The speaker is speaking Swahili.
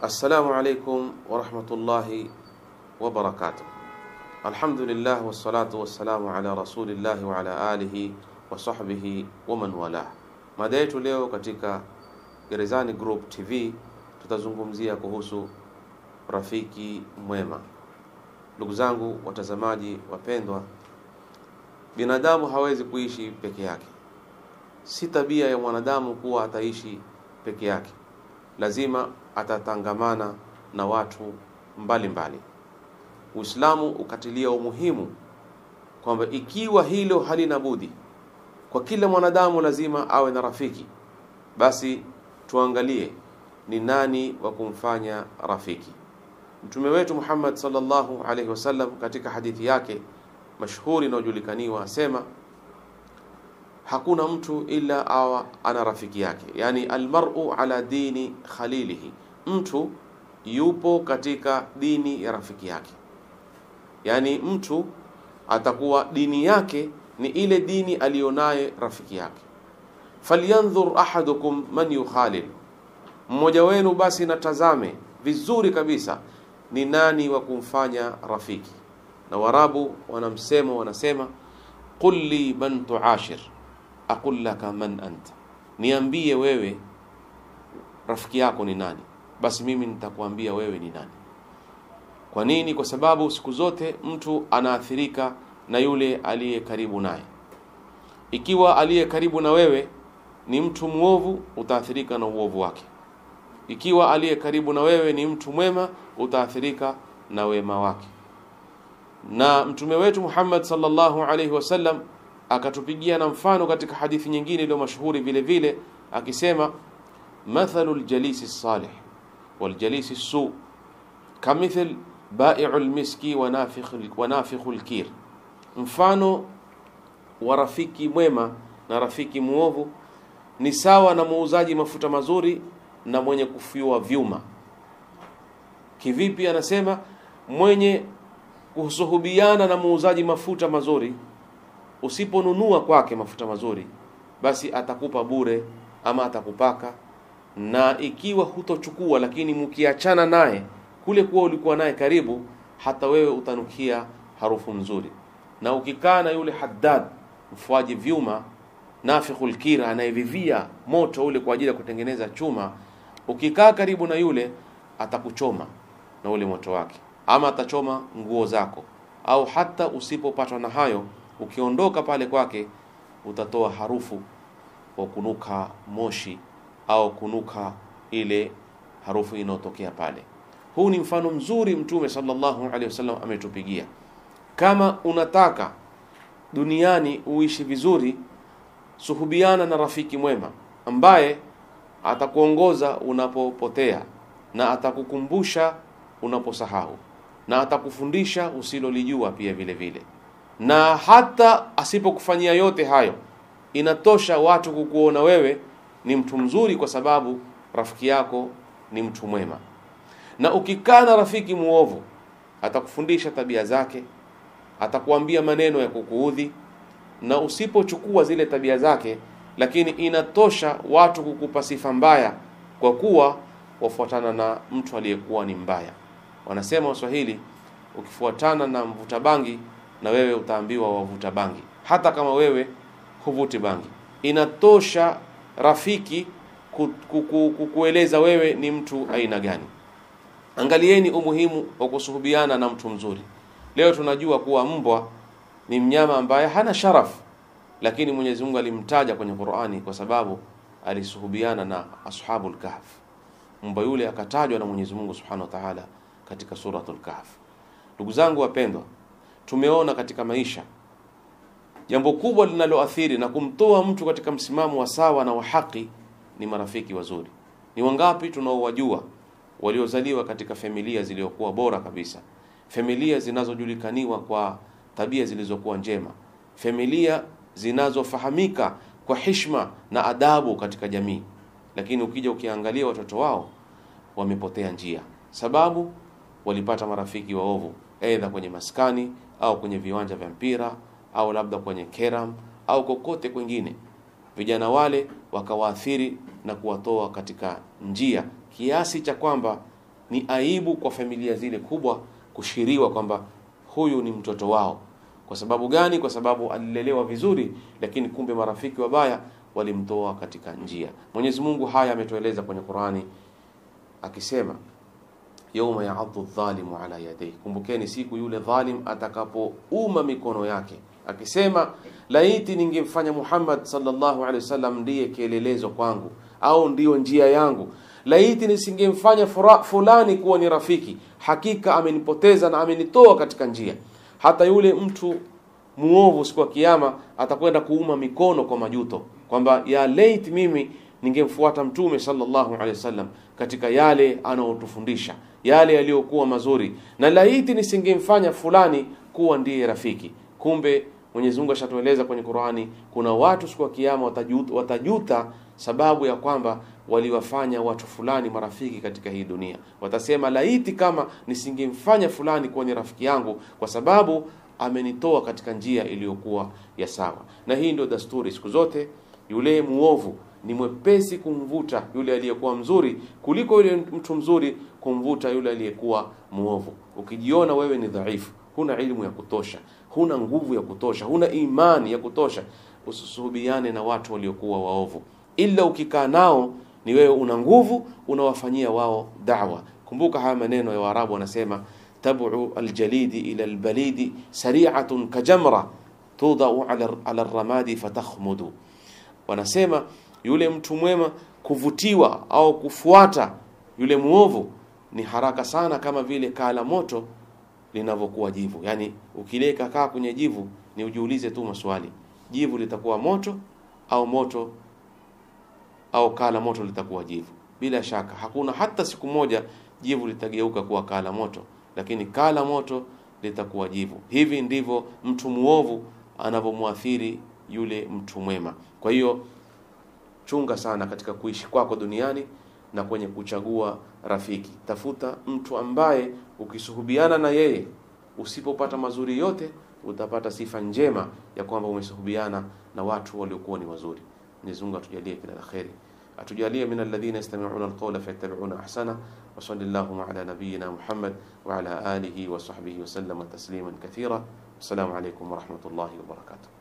Assalamu alaikum warahmatullahi wabarakatuh. Alhamdulillah wassalatu wassalamu ala rasulillahi wa ala alihi wa sahbihi wa man walah. Mada yetu leo katika Gerezani Group TV tutazungumzia kuhusu rafiki mwema. Ndugu zangu watazamaji wapendwa, binadamu hawezi kuishi peke yake. Si tabia ya mwanadamu kuwa ataishi peke yake, lazima atatangamana na watu mbalimbali. Uislamu ukatilia umuhimu kwamba ikiwa hilo halina budi, kwa kila mwanadamu lazima awe na rafiki, basi tuangalie ni nani wa kumfanya rafiki. Mtume wetu Muhammad sallallahu alaihi wasallam katika hadithi yake mashhuri inayojulikaniwa asema hakuna mtu ila awa ana rafiki yake, yani almar'u ala dini khalilihi, mtu yupo katika dini ya rafiki yake. Yani mtu atakuwa dini yake ni ile dini aliyonaye rafiki yake. Falyanzur ahadukum man yukhalil, mmoja wenu basi natazame vizuri kabisa ni nani wa kumfanya rafiki. Na Warabu wana msemo wanasema, qul li man tuashir aqul laka man anta, niambie wewe rafiki yako ni nani, basi mimi nitakuambia wewe ni nani. Kwa nini? Kwa sababu siku zote mtu anaathirika na yule aliye karibu naye. Ikiwa aliye karibu na wewe ni mtu mwovu, utaathirika na uovu wake. Ikiwa aliye karibu na wewe ni mtu mwema, utaathirika na wema wake. Na mtume wetu Muhammad sallallahu alaihi wasallam akatupigia na mfano katika hadithi nyingine iliyo mashuhuri vile vile akisema, mathalu ljalisi salih waljalisi su kamithl baiu lmiski wa nafikhu lkir, mfano wa rafiki mwema na rafiki muovu ni sawa na muuzaji mafuta mazuri na mwenye kufyua vyuma. Kivipi? Anasema mwenye kusuhubiana na muuzaji mafuta mazuri usiponunua kwake mafuta mazuri, basi atakupa bure ama atakupaka. Na ikiwa hutochukua, lakini mkiachana naye kule kuwa ulikuwa naye karibu, hata wewe utanukia harufu nzuri. Na ukikaa na yule haddad mfuaji vyuma, nafikhul kira, anayevivia moto ule kwa ajili ya kutengeneza chuma, ukikaa karibu na yule atakuchoma na ule moto wake, ama atachoma nguo zako, au hata usipopatwa na hayo ukiondoka pale kwake utatoa harufu wa kunuka moshi au kunuka ile harufu inayotokea pale. Huu ni mfano mzuri Mtume sallallahu alaihi wasallam ametupigia. Kama unataka duniani uishi vizuri, suhubiana na rafiki mwema ambaye atakuongoza unapopotea na atakukumbusha unaposahau na atakufundisha usilolijua pia vile vile na hata asipokufanyia yote hayo, inatosha watu kukuona wewe ni mtu mzuri, kwa sababu rafiki yako ni mtu mwema. Na ukikaa na rafiki muovu, atakufundisha tabia zake, atakuambia maneno ya kukuudhi, na usipochukua zile tabia zake, lakini inatosha watu kukupa sifa mbaya, kwa kuwa wafuatana na mtu aliyekuwa ni mbaya. Wanasema Waswahili, ukifuatana na mvuta bangi na wewe utaambiwa wavuta bangi, hata kama wewe huvuti bangi. Inatosha rafiki kukueleza wewe ni mtu aina gani. Angalieni umuhimu wa kusuhubiana na mtu mzuri. Leo tunajua kuwa mbwa ni mnyama ambaye hana sharafu, lakini Mwenyezi Mungu alimtaja kwenye Qur'ani kwa sababu alisuhubiana na ashabul kahf. Mbwa yule akatajwa na Mwenyezi Mungu Subhanahu wa Ta'ala katika suratul Kahf. Ndugu zangu wapendwa, tumeona katika maisha jambo kubwa linaloathiri na kumtoa mtu katika msimamo wa sawa na wa haki ni marafiki wazuri. Ni wangapi tunaowajua waliozaliwa katika familia zilizokuwa bora kabisa, familia zinazojulikaniwa kwa tabia zilizokuwa njema, familia zinazofahamika kwa hishma na adabu katika jamii, lakini ukija ukiangalia watoto wao wamepotea njia, sababu walipata marafiki waovu, aidha kwenye maskani au kwenye viwanja vya mpira au labda kwenye keram au kokote kwengine. Vijana wale wakawaathiri na kuwatoa katika njia kiasi cha kwamba ni aibu kwa familia zile kubwa kushiriwa kwamba huyu ni mtoto wao. Kwa sababu gani? Kwa sababu alilelewa vizuri, lakini kumbe marafiki wabaya walimtoa katika njia. Mwenyezi Mungu haya ametueleza kwenye Qurani akisema yauma yaadhu dhalimu ala yadayhi, kumbukeni siku yule dhalim atakapouma mikono yake akisema, laiti ningemfanya Muhammad sallallahu alaihi wasallam ndiye kielelezo kwangu au ndiyo njia yangu, laiti nisingemfanya fulani kuwa ni rafiki, hakika amenipoteza na amenitoa katika njia. Hata yule mtu muovu siku ya Kiyama atakwenda kuuma mikono kwa majuto, kwamba ya lait mimi ningemfuata Mtume sallallahu alaihi wasallam katika yale anaotufundisha yale yaliyokuwa mazuri, na laiti nisingemfanya fulani kuwa ndiye rafiki. Kumbe Mwenyezi Mungu ashatueleza kwenye Qur'ani, kuna watu siku ya Kiyama watajuta, watajuta sababu ya kwamba waliwafanya watu fulani marafiki katika hii dunia. Watasema, laiti kama nisingemfanya fulani kuwa ni rafiki yangu, kwa sababu amenitoa katika njia iliyokuwa ya sawa. Na hii ndio dasturi siku zote, yule muovu ni mwepesi kumvuta yule aliyekuwa mzuri kuliko yule mtu mzuri kumvuta yule aliyekuwa muovu. Ukijiona wewe ni dhaifu, huna ilmu ya kutosha, huna nguvu ya kutosha, huna imani ya kutosha, usisuhubiane na watu waliokuwa waovu, ila ukikaa nao ni wewe una nguvu, unawafanyia wao da'wa. Kumbuka haya maneno ya Waarabu wanasema, tabu aljalidi ila albalidi sari'atun kajamra tudau ala, ala ramadi fatakhmudu. Wanasema yule mtu mwema kuvutiwa au kufuata yule muovu ni haraka sana, kama vile kaa la moto linavyokuwa jivu. Yani ukileka kaa kwenye jivu, ni ujiulize tu maswali, jivu litakuwa moto au moto au kaa la moto litakuwa jivu? Bila shaka hakuna hata siku moja jivu litageuka kuwa kaa la moto, lakini kaa la moto litakuwa jivu. Hivi ndivyo mtu muovu anavyomwathiri yule mtu mwema. Kwa hiyo chunga sana katika kuishi kwako duniani na kwenye kuchagua rafiki. Tafuta mtu ambaye ukisuhubiana na yeye, usipopata mazuri yote, utapata sifa njema ya kwamba umesuhubiana na watu waliokuwa ni wazuri. Mwenyezi Mungu atujalie kila la kheri, atujalie min alladhina yastami'una alqawla fayattabi'una ahsana wa sallallahu ala nabiyyina Muhammad wa ala alihi wa sahbihi wa sallama tasliman kathira. Assalamu alaykum wa rahmatullahi wa barakatuh.